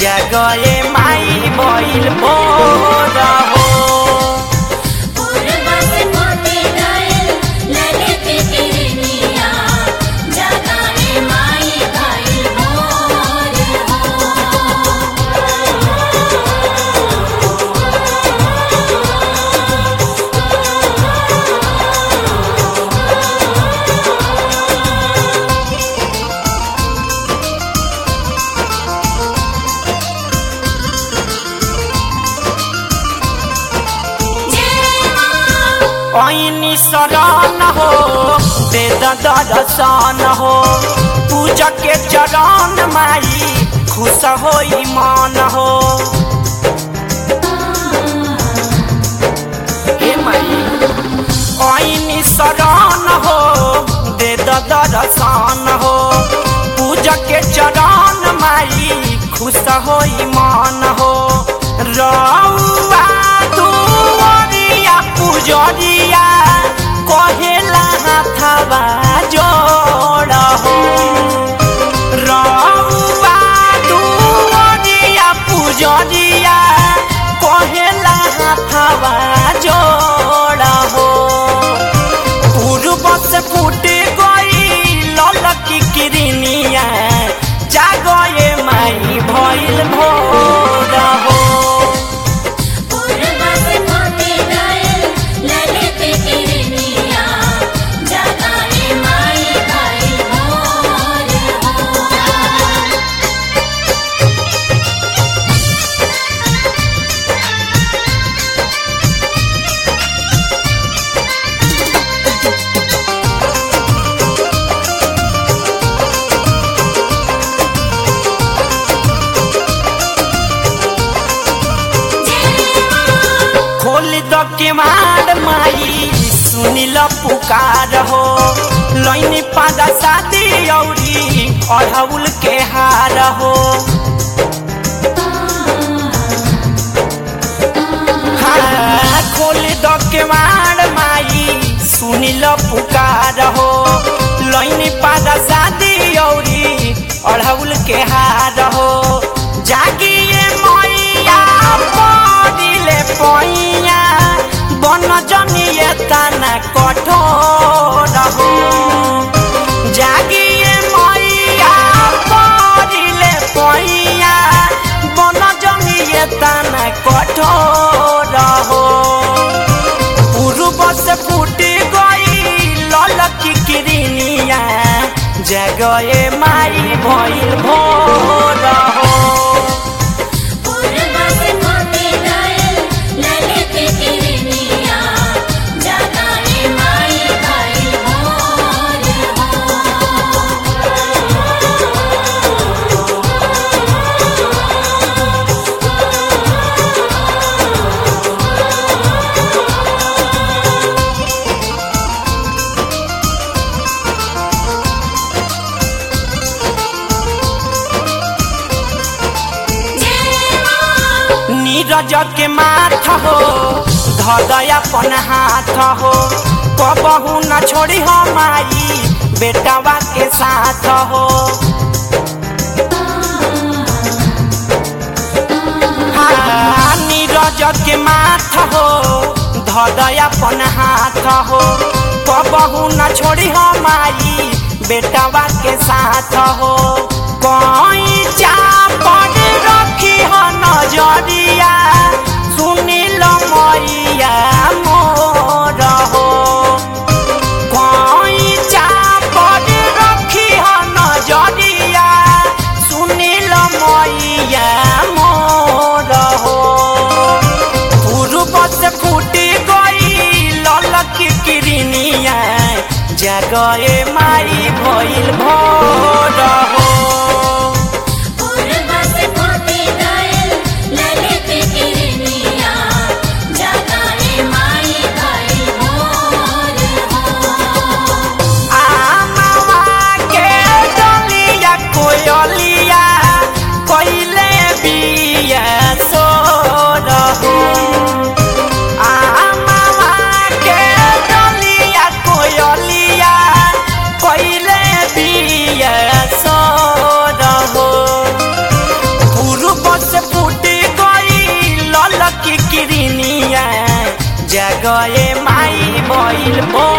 जगए माई भइल भोर हो पूर्व से मोती गए ललित किरनिया जगाए माई भाई भोर ऐनी शरण हो वेद दर्शन हो पूजा के चरण माई खुश हो मन हो हे माई ऐनी शरण हो वेद दर्शन हो पूजा के चरण माई खुश हो मन हो रउआ दुवरिया पुजरिया कहेला हाथवा जोड़ हो रउआ दुवरिया पुजरिया कहेला हाथवा जोड़ हो पूर्व से फूट गई ललकी किरनिया जागए माई भइल भोर हो पूर्व से मोती गए ललित किरनिया जगाए माई भाई भोर खोल द के मार माई सुनिल पुकार हो लैनी पादा शादी औरी अढ़ौल के हार हो हाँ, खोल द के मार माई सुनिल पुकार हो लैनी पादा शादी औरी अढ़ौल के हार हो जागिए मैया पड़िले पैया बन जनिए तना कठोर हो जागिए मैया पड़िले पैया बन जनिए तना कठोर हो पूर्व से फूट गई ललकी किरनिया जगए माई भइल भोर हो पूर्व से मोती गए ललित किरनिया जगाए माई भाई भोर नीरज के माथ हो धदय अपन हाथ हो कबहू न छोड़ी हो माई बेटावा के साथ हो हाँ, नीरज के माथ हो धदय अपन हाथ हो कबहू न छोड़ी हो माई बेटावा के साथ हो कोई चापड़ रखी हो नजरिया सुनिल मैया मोर हो कोई चापड़ रखी हो नजरिया सुनिल मैया मोर हो पूर्व से फूट गई ललकी किरनिया जगए माई भइल भोर हो पूर्व से मोती गए ललित किरनिया जगाए माई भाई भोर आमावा के डलिया कोयलिया कइले बिया सोर हो आमावा के डलिया कोयलिया जगए माई बैल भोर